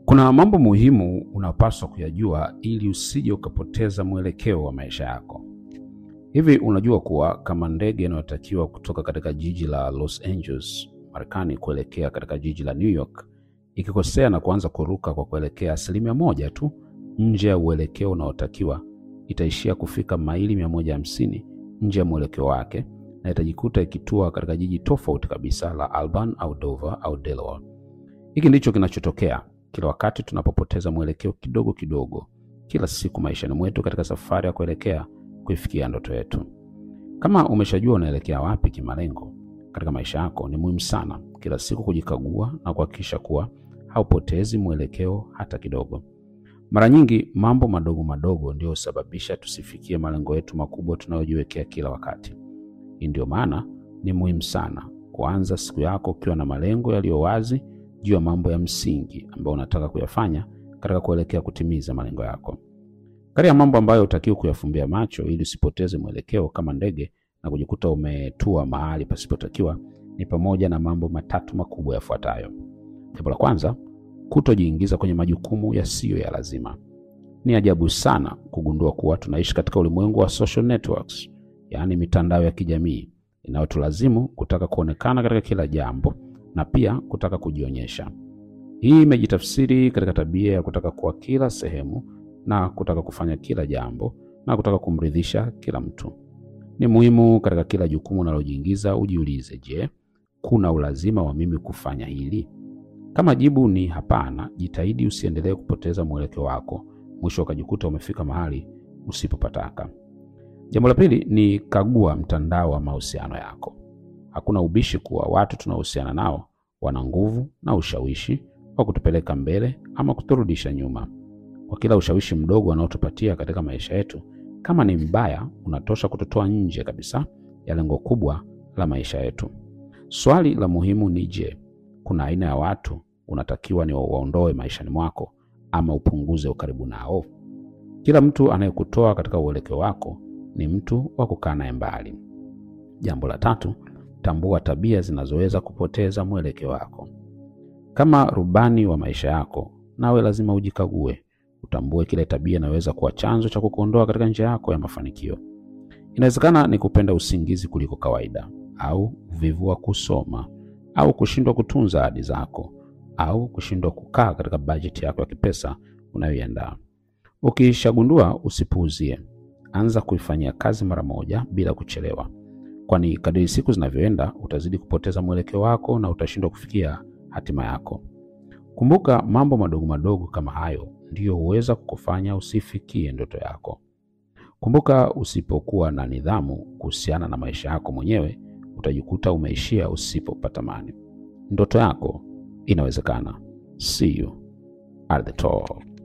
Kuna mambo muhimu unapaswa kuyajua ili usije ukapoteza mwelekeo wa maisha yako. Hivi unajua kuwa kama ndege inayotakiwa kutoka katika jiji la Los Angeles, Marekani kuelekea katika jiji la New York ikikosea na kuanza kuruka kwa kuelekea asilimia moja tu nje ya uelekeo unaotakiwa itaishia kufika maili 150 nje ya mwelekeo wake na itajikuta ikitua katika jiji tofauti kabisa la Albany au Dover au Delaware. Hiki ndicho kinachotokea kila wakati tunapopoteza mwelekeo kidogo kidogo kila siku maishani mwetu katika safari ya kuelekea kuifikia ndoto yetu. Kama umeshajua unaelekea wapi kimalengo katika maisha yako, ni muhimu sana kila siku kujikagua na kuhakikisha kuwa haupotezi mwelekeo hata kidogo. Mara nyingi mambo madogo madogo ndio husababisha tusifikie malengo yetu makubwa tunayojiwekea kila wakati. Hii ndio maana ni muhimu sana kuanza siku yako ukiwa na malengo yaliyo wazi juu ya mambo ya msingi ambayo unataka kuyafanya katika kuelekea kutimiza malengo yako. Kati ya mambo ambayo hutakiwi kuyafumbia macho ili usipoteze mwelekeo kama ndege na kujikuta umetua mahali pasipotakiwa ni pamoja na mambo matatu makubwa yafuatayo. Jambo la kwanza, kutojiingiza kwenye majukumu yasiyo ya lazima. Ni ajabu sana kugundua kuwa tunaishi katika ulimwengu wa social networks, yaani mitandao ya kijamii inayotulazimu kutaka kuonekana katika kila jambo na pia kutaka kujionyesha. Hii imejitafsiri katika tabia ya kutaka kuwa kila sehemu na kutaka kufanya kila jambo na kutaka kumridhisha kila mtu. Ni muhimu katika kila jukumu unalojiingiza ujiulize, je, kuna ulazima wa mimi kufanya hili? Kama jibu ni hapana, jitahidi usiendelee kupoteza mwelekeo wako, mwisho ukajikuta umefika mahali usipopataka. Jambo la pili ni kagua mtandao wa mahusiano yako. Hakuna ubishi kuwa watu tunaohusiana nao wana nguvu na ushawishi wa kutupeleka mbele ama kuturudisha nyuma. Kwa kila ushawishi mdogo wanaotupatia katika maisha yetu, kama ni mbaya, unatosha kututoa nje kabisa ya lengo kubwa la maisha yetu. Swali la muhimu ni je, kuna aina ya watu unatakiwa ni waondoe maishani mwako ama upunguze ukaribu nao? Kila mtu anayekutoa katika uelekeo wako ni mtu wa kukaa naye mbali. Jambo la tatu, tambua tabia zinazoweza kupoteza mwelekeo wako. Kama rubani wa maisha yako, nawe lazima ujikague, utambue kile tabia inaweza kuwa chanzo cha kukuondoa katika njia yako ya mafanikio. Inawezekana ni kupenda usingizi kuliko kawaida, au uvivu wa kusoma, au kushindwa kutunza ahadi zako, au kushindwa kukaa katika bajeti yako ya kipesa unayoiandaa. Ukishagundua, usipuuzie, anza kuifanyia kazi mara moja bila kuchelewa, kwani kadiri siku zinavyoenda utazidi kupoteza mwelekeo wako na utashindwa kufikia hatima yako. Kumbuka, mambo madogo madogo kama hayo ndiyo huweza kukufanya usifikie ndoto yako. Kumbuka, usipokuwa na nidhamu kuhusiana na maisha yako mwenyewe, utajikuta umeishia usipopatamani. Ndoto yako inawezekana. See you at the top.